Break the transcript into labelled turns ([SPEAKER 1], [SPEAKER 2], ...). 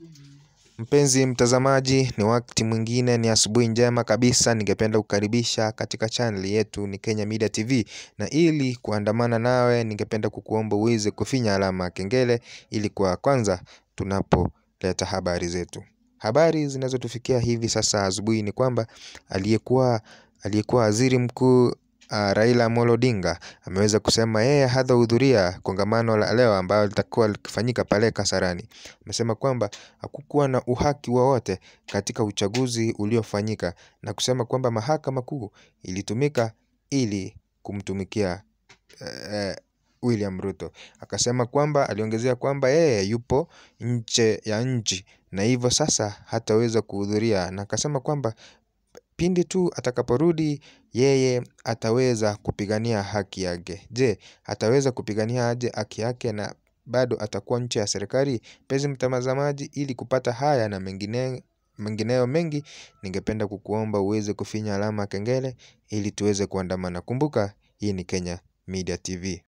[SPEAKER 1] Mpenzi mtazamaji, ni wakati mwingine, ni asubuhi njema kabisa. Ningependa kukaribisha katika channel yetu ni Kenya Media TV, na ili kuandamana nawe, ningependa kukuomba uweze kufinya alama ya kengele ili kwa kwanza tunapoleta habari zetu. Habari zinazotufikia hivi sasa asubuhi ni kwamba aliyekuwa aliyekuwa waziri mkuu uh, Raila Amolo Odinga ameweza kusema yeye hatahudhuria kongamano la leo ambalo litakuwa likifanyika pale Kasarani. Amesema kwamba hakukuwa na uhaki wowote katika uchaguzi uliofanyika na kusema kwamba mahakama kuu ilitumika ili kumtumikia eh, William Ruto. Akasema kwamba aliongezea kwamba yeye yupo nje ya nchi na hivyo sasa hataweza kuhudhuria, na akasema kwamba pindi tu atakaporudi yeye ataweza kupigania haki yake. Je, ataweza kupigania aje haki yake na bado atakuwa nje ya serikali? Mpenzi mtazamaji, ili kupata haya na mengine mengineyo mengi, ningependa kukuomba uweze kufinya alama ya kengele ili tuweze kuandamana. Kumbuka, hii ni Kenya Media TV.